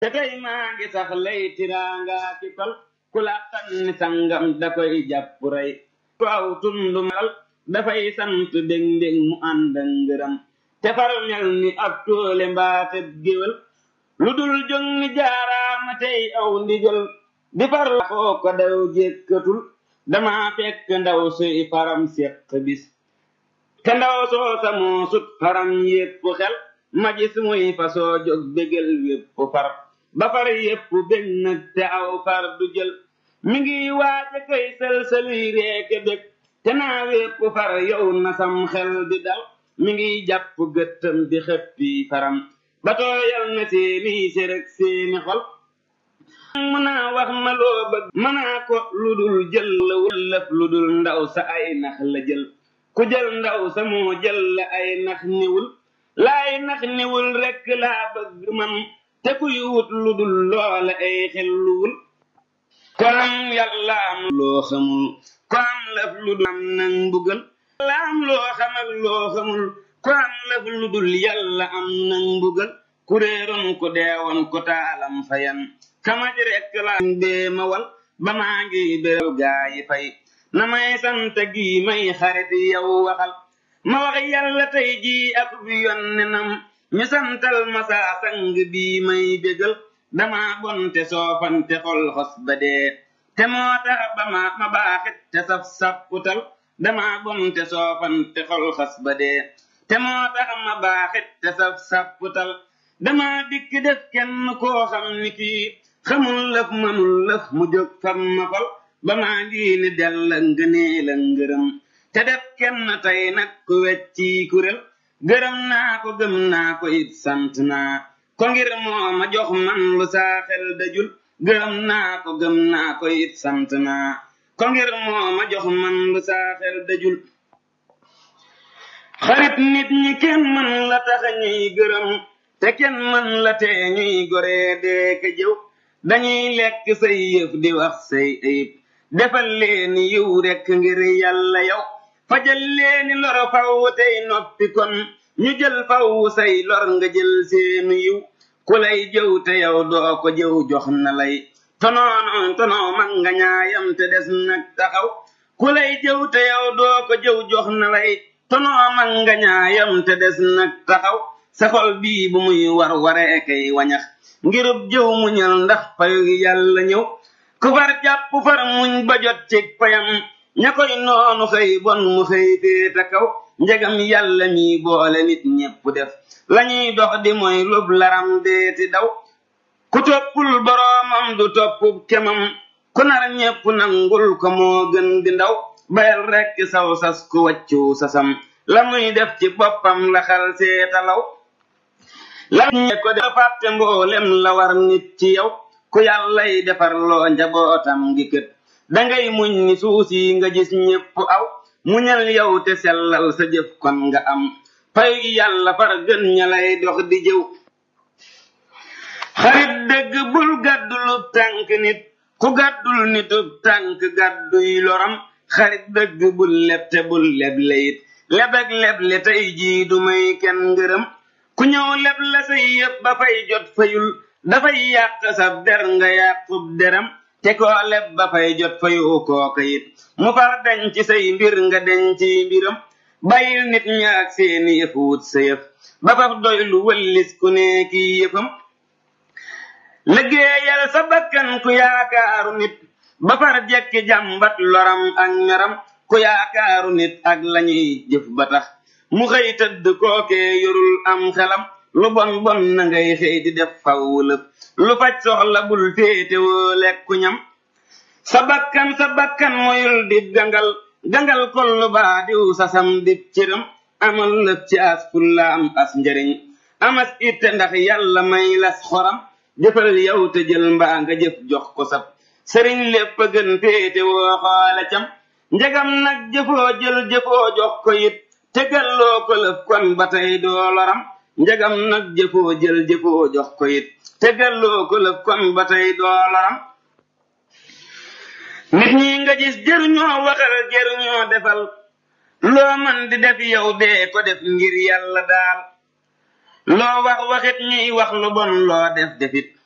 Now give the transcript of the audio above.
te tey maa ngi sax lay tiraanga ki tol ku la ni sangam da koy jàpp rey ku aw tundu malal dafay sant dég ndég mu ànd ak ngërëm te far mel ni ab toole mbaate géwél lu dul jóg ni jaaraama tey aw ndigal di far la koo ko daw jékkatul dama fekk ndaw suy faram séq bis te ndaw soo sa moo sut faram yépp xel ma gis muy fa soo jóg bégal wépp far ba far yépp bég nag te aw far du jël mi ngi waaja koy sël-sëluy reeke bég te naa wépp far yow na sam xel di dal mi ngi jàpp gëttam di xëppi faram ba tooyal na seeni séreg seeni xol mënaa wax ma loo bëgg mënaa ko lu dul jël la wëllëf lu dul ndaw sa ay nax la jël ku jël ndaw sa moo jël la ay nax niwul laay nax niwul rekk laa bëgg man te kuy wut lu dul loola ay xelluwul ko am yàlla am loo xamul ko am lëf lu dul am nang mbugal yàlla am loo xam ak loo xamul ko am lëf lu dul yàlla am nang mbugal ku réeroon ko deewoon ko taalam fayan kamaj rekk la bee ma wal ba maa ngi béral gaa yi fay na may sant gi may xarit yow waxal ma wax yàlla tey jii ak bi yonnenam ñu santal ma saa sang bii may bégal dama bonte soofante xol xos ba dee te moo tax ba ma ma baaxit te saf sapputal dama bonte soofante xol xos ba dee te moo tax ma baaxit te saf sapputal dama dikk def kenn koo xam ni kii xamul lëf mënul lëf mu jóg fam ma fal ba maa ngi ni dell ngënee la ngërëm te def kenn tey nag ku wecci kurél gërëm naa ko gëm naa ko it sant naa ko ngir moo ma jox man lu saa xel dajul gërëm naa ko gëm naa ko it sant naa ko ngir moo ma jox man lu saa xel dajul xarit nit ñi kenn mën la tax ñuy gërëm te kenn mën la tee ñuy goree dee ka jëw dañuy lekk say yëf di wax say ayib defal leeni yiw rekk ngir yàlla yow fajal leeni lor faw tey noppi kon ñu jël faw say lor nga jël seenu yiw ku lay jëw te yow doo ko jëw jox na lay tonoono tonoo mag nga ñaayam te des nag taxaw ku lay jëw te yow doo ko jëw jox na lay tonoo mag nga ñaayam te des nag taxaw sa xol bii bu muy war waree kay wañax ngirub jëw muñal ndax payu yàlla ñëw ku far jàpp far muñ ba jot ci payam ña koy noonu xëy bon mu xëy féeta kaw njegam yàlla mi boole nit ñépp def lañuy dox di mooy lub laram deeti daw ku toppul boroomam du toppub kemam ku nar ñépp nangul ko moo gën di ndaw bayal rekk saw sas ku waccu sasam la muy def ci boppam la xal seetalaw la ñe ko def fàtte mboolem la war nit ci yow ku yàllay defar loo njabootam gi kët dangay muñ ni suusi nga gis ñépp aw muñal yow te sellal sa jëf kon nga am pay yàlla far gën ña lay dox di jëw xarit dëgg bul gàddulub tànk nit ku gàddul nitub tànk gàdduy loram xarit dëgg bul leb te bul leble it lebeg leble tey jii du may kenn ngërëm ku ñëw leb la say yëpp ba fay jot fayul dafay yàq sab der nga yàqub deram te koo leb ba fay jot fayu kooka it mu far deñ ci say mbir nga deñ ci mbiram bàyyil nit ña ak seeni yëf wut sa yëf ba faf doy lu wëllis ku ne kii yëfam liggéeyal sa bakkan ku yaakaaru nit ba far jekki jàmbat loram ak meram ku yaakaaru nit ak lañuy jëf ba tax mu xëy tëdd kookee yorul am xelam lu bon bon na ngay xëy di def faw lëf lu faj soxla bul féete woo lekku ñam sa bakkan sa bakkan moyul di gangal gangal kollu baa diw sasam dib cëram amal lëf ci as fulla am as njariñ amas itte ndax yàlla may las xoram jëfal yow te jël mbaa nga jëf jox ko sab sëriñ lépp a gën féete woo xoole cam njegam nag jëfoo jël jëfoo jox ko it tegalloo ko lëf kon ba tey doo loram njegam nag jëfoo jël jëfoo jox ko it tegalloo ko lëf kon ba tey doo loram nit ñi nga gis jëruñoo waxal jëruñoo defal loo man di def yow dee ko def ngir yàlla daal loo wax waxit ñuy wax lu bon loo def defit